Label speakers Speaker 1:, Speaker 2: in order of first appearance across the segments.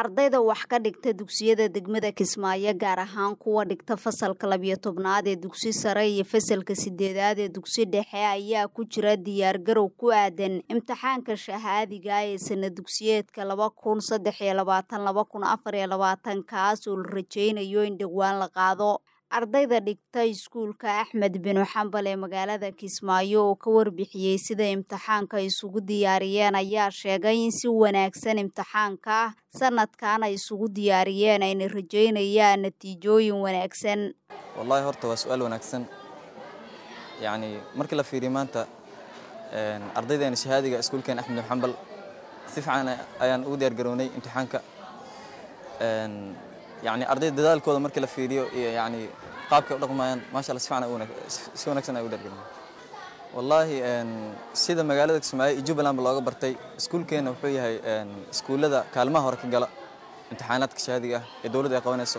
Speaker 1: ardayda wax ka dhigta dugsiyada degmada kismaayo gaar ahaan kuwa dhigta fasalka labiyo tobnaad ee dugsi sare iyo fasalka sideedaad ee dugsi dhexe ayaa ku jira diyaargarow ku aadan imtixaanka shahaadiga ee sana dugsiyeedka laba kun saddex iyo labaatan laba kun afar iyo labaatan kaas oo la rajeynayo in dhowaan la qaado ardayda dhigta iskuulka axmed binu xambal ee magaalada kismaayo oo ka warbixiyey sida imtixaanka isugu diyaariyeen ayaa sheegay in si wanaagsan imtixaanka sanadkan ay isugu diyaariyeen ayna rajeynayaan natiijooyin wanaagsan
Speaker 2: wallaahi horta waa su-aal wanaagsan yacni markii la fiiriyo maanta ardaydeena shahaadiga iskuulkeen axmed binu xambal si fiican ayaan ugu diyaargarownay imtixaanka yani ardayda dadaalkooda markii la fiiriyo iyo yani qaabkay u dhaqmayaan maasha allah si fiican si wanaagsan ay u dhargelin wallaahi sida magaalada kismaayo iyo jubbalandba looga bartay iskuulkeena wuxuu yahay iskuullada kaalmaha hore ka gala imtixaanaadka shahaadiga ah ee dowladda ay qabanayso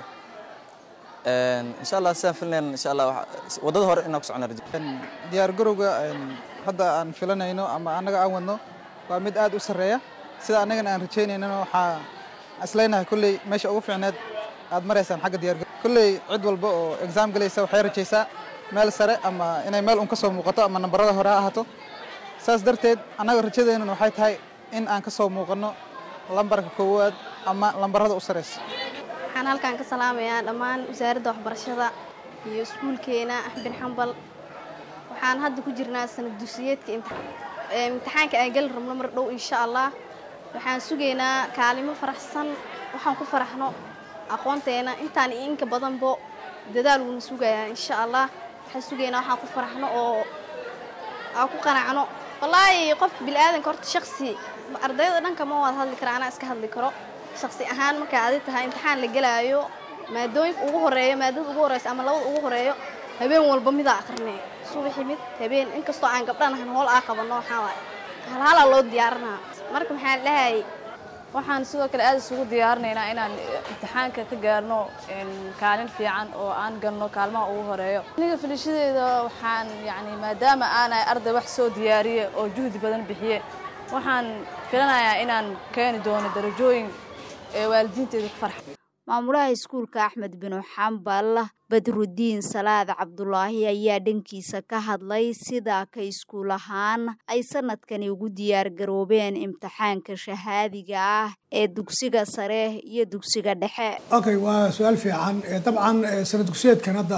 Speaker 2: insha allah sidaan filanayna insha allah waddada hore inaan ku socona rajo
Speaker 3: diyaargarowga hadda aan filanayno ama annaga aan wadno waa mid aad u sarreeya sida annagana aan rajaynaynana waxaa isleynahay kolley meesha ugu fiicneed aad maraysaan xagga diyaargar kolley cid walba oo exaam galaysa waxay rajaysaa meel sare ama inay meel un ka soo muuqato ama nambarada hore ha ahaato saas darteed annaga rajadeennuna waxay tahay in aan ka soo muuqanno lambarka koowaad ama lambarada u saraysa
Speaker 4: waxaan halkaan ka salaamayaa dhammaan wasaaradda waxbarashada iyo iskuulkeena axbin xambal waxaan hadda ku jirnaa sanad dugsiyeedka imtixaanka aan geli rabno mar dhow insha allah waxaan sugaynaa kaalimo faraxsan waxaan ku faraxno aqoonteena intaan iyo inka badanbo dadaal wuuna sugayaa insha allah waxaan sugaynaa waxaan ku faraxno oo aan ku qanacno wallaahi qofka bilaadanka horta shaksi ardayda dhanka ma wada hadli kara anaa iska hadli karo shaksi ahaan markay adi tahay imtixaan la gelaayo maadooyinka ugu horeeyo maadada ugu horeysa ama labada ugu horeeyo habeen walba midaa akrinay subaxi mid habeen inkastoo aan gabdhanahan hool aa qabanno waxaa waay halhalaa loo diyaarinaa marka maxaa dhahay
Speaker 5: waxaan sidoo kale aad isugu diyaarinaynaa inaan imtixaanka ka gaarno kaalin fiican oo aan galno kaalmaha ugu horeeyo aniga filishadeeda waxaan yani maadaama aanay arday wax soo diyaariye oo juhdi badan bixiye waxaan filanayaa inaan keeni doono darajooyin ee waalidiinteeda ku farxa
Speaker 1: maamulaha iskuulka axmed binu xambal badrudiin salaad cabdulaahi ayaa dhankiisa ka hadlay sida ka iskuul ahaan ay sanadkani ugu diyaargaroobeen imtixaanka shahaadiga ah ee dugsiga sare iyo dugsiga dhexe
Speaker 6: okay waa su-aal fiican dabcan sana dugsiyeedkan hadda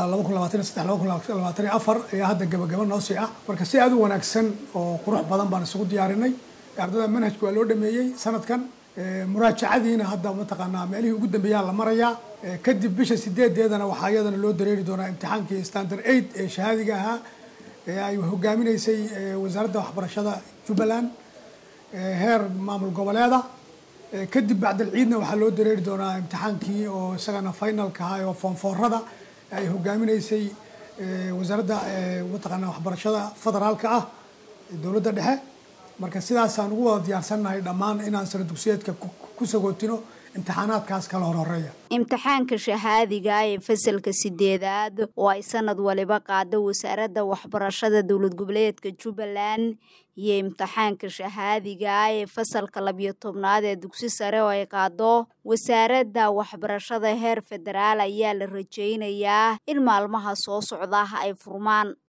Speaker 6: ayaa hadda gabagaba noo sii ah marka si aad u wanaagsan oo qurux badan baan isugu diyaarinay ardada manhajka waa loo dhameeyey sanadkan muraajacadiina hadda mataqaanaa meelihii ugu dambeeyaa la marayaa kadib bisha sideedeedana waxaa iyadana loo dareeri doonaa imtixaankii standard aid ee shahaadiga ahaa ee ay hogaaminaysay wasaaradda waxbarashada jubbaland heer maamul goboleeda kadib bacdal ciidna waxaa loo dareeri doonaa imtixaankii oo isagana finalka ahaa oo foonfoorada ay hogaaminaysay wasaaradda mataqaanaa waxbarashada federaalka ah dowladda dhexe marka sidaasaan ugu wada diyaarsannahay dhammaan inaan sana dugsiyeedka ku sagootino imtixaanaadkaas kala horhoreeya
Speaker 1: imtixaanka shahaadiga ee fasalka sideedaad oo ay sanad waliba qaado wasaaradda waxbarashada dowlad goboleedka jubbaland iyo imtixaanka shahaadiga ee fasalka labiyo tobnaad ee dugsi sare oo ay qaado wasaaradda waxbarashada heer federaal ayaa la rajeynayaa in maalmaha soo socda ay furmaan